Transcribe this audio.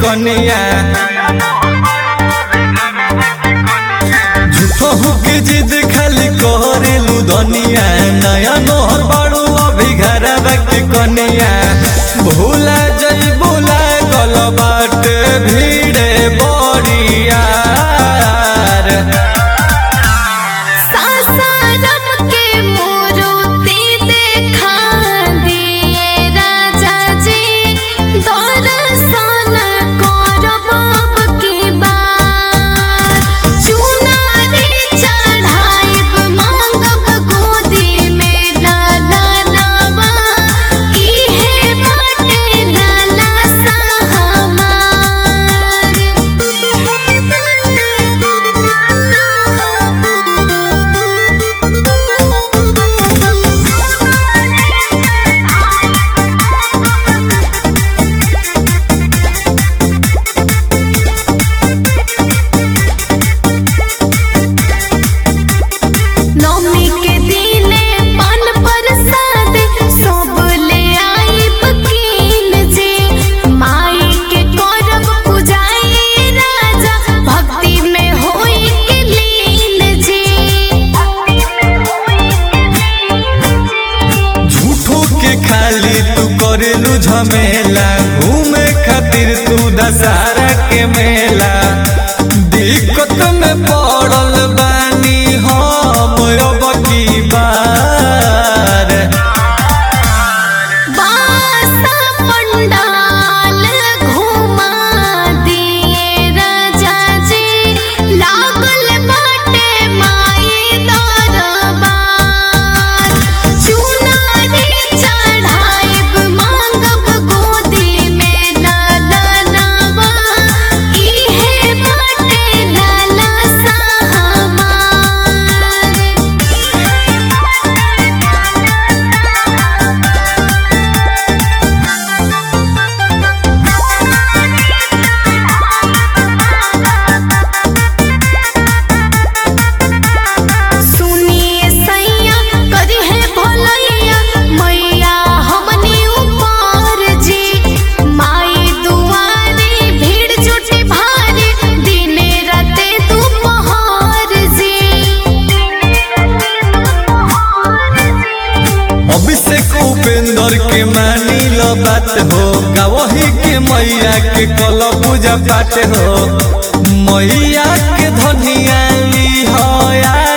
कनिया झूठो होके जिद खाली करेलू दनिया नया नोहर बाड़ू अभी घरवा के कनिया भूला जई भूला गल बाटे भीड़े बड़ियार सासाराम के मूर्ति देखा दिए राजा जी दर्शन करब अब की बार चुनारी चढ़ाइब मांगब गोदी में लालनवा इहे बाटे लाला नौमी के दिने पान प्रसाद सब ले आइब कीन जी माई के करब पूजाई राजा भक्ति में होई के लीन जी झूठो के खाली तू करेलू झमेला घूमे खातिर तू दशहरा के मेला दिक्कत में पड़ल बानी हम अब की बार बासा पंडाल घुमा दिए राजा जी लागल बाटे माई दरबार चुनारी चढ़ाइब मांगब गोदी में लालनवा इहे बाटे लाला सुनिए सैया करी है भलैया मैया हमनी ऊपर जी माई दुआरी भीड़ जुटी भारी दिने राते दोपहर जी अभिषेक उपेंद्र के मानी लो बात हो गवही के मैया के कल पूजा पाठ हो मैया के धनिया ली हो